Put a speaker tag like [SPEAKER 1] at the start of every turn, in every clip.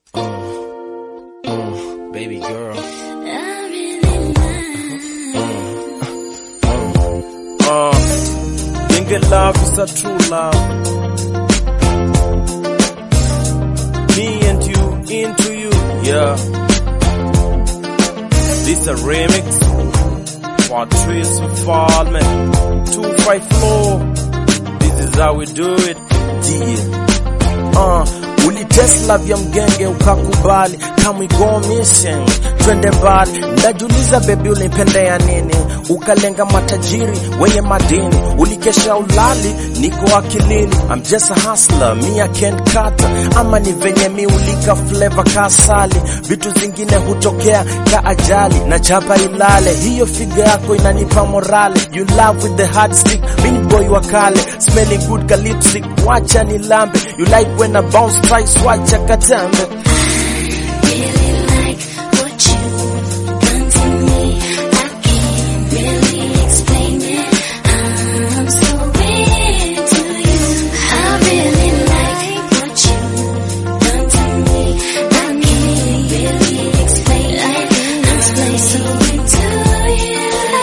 [SPEAKER 1] baby girl. Uh, nigga love is a true love. Me and you into you, yeah. This a remix for Trace Fallman. Two five floor. This is how we do it. Yeah. Uh, ulitest love ya mgenge ukakubali, kama go missing, twende mbali. Najuliza baby, ulipendea nini? Ukalenga matajiri wenye madini, ulikesha ulali, niko akilini. I'm just a hustler, me I can't cut. Ama ni venye mi ulika flavor kasali, vitu zingine hutokea ka ajali na chapa ilale. Hiyo figa yako inanipa morale, you love with the hard stick, mini boy wa kale, smelling good ka lipstick, wacha nilambe. You like when I bounce twice, wacha katambe.
[SPEAKER 2] Really like what you've done to me. I can't really explain it. I'm so into you. I really like what you've done to me. I can't really explain it. I'm so into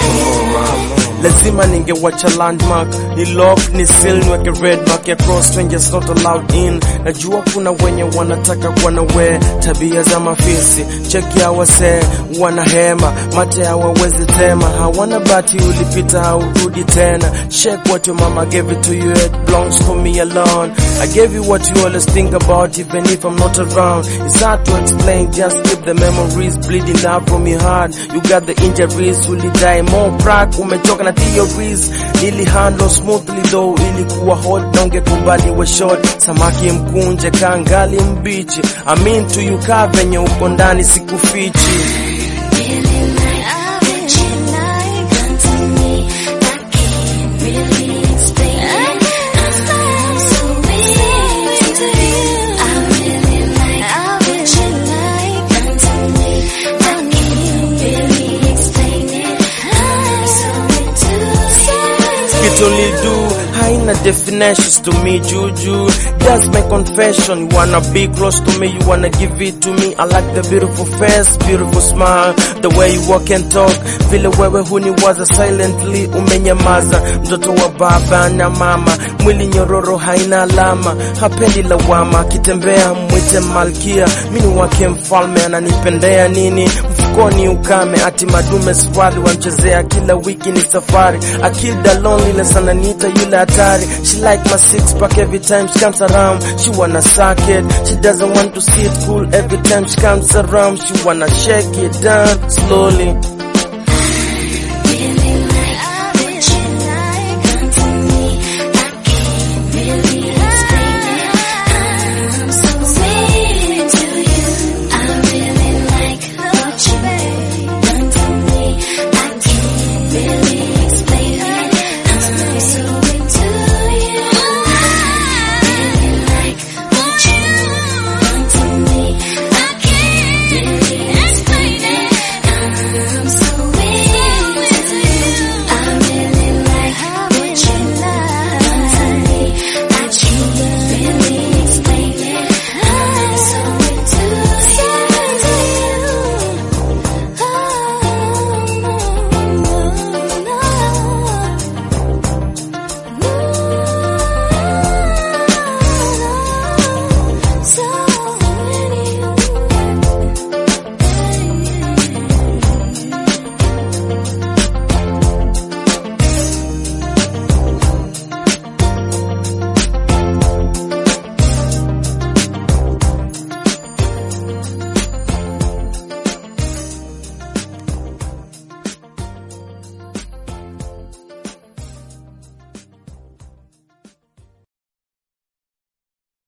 [SPEAKER 2] you.
[SPEAKER 1] lazima ningewacha landmark ni lock ni seal niweke red mark ya cross strangers not allowed in najua kuna wenye wanataka kuwa na we tabia za mafisi cheki ya wasee wana hema mate hawawezi tema hawana bati ulipita haurudi tena shake what your mama gave it to you it belongs for me alone I gave you what you always think about even if I'm not around it's hard to explain just keep the memories bleeding out from your heart you got the injuries ulidai more crack umechoka na theories ili handle smoothly though ilikuwa hot na ungekubali we short samaki mkunje kangali mbichi I mean to you kaa venye uko ndani sikufichi
[SPEAKER 2] Really like what you like done to me. I can't really explain it. I'm so into you. I really like what you like done to me. I can't really explain it. I'm so into you.
[SPEAKER 1] It only do haina definitions to me juju that's my confession you wanna be close to me you wanna give it to me I like the beautiful face beautiful smile the way you walk and talk vile wewe huniwaza silently umenyamaza mtoto wa baba na mama mwili nyororo haina alama hapendi lawama akitembea mwite malkia mini wake mfalme ananipendea nini mfukoni ukame ati madume swali wamchezea kila wiki ni safari akilda loneliness ananiita yule hatari she like my six pack every time she comes around she wanna suck it she doesn't want to see it cool every time she comes around she wanna shake it down slowly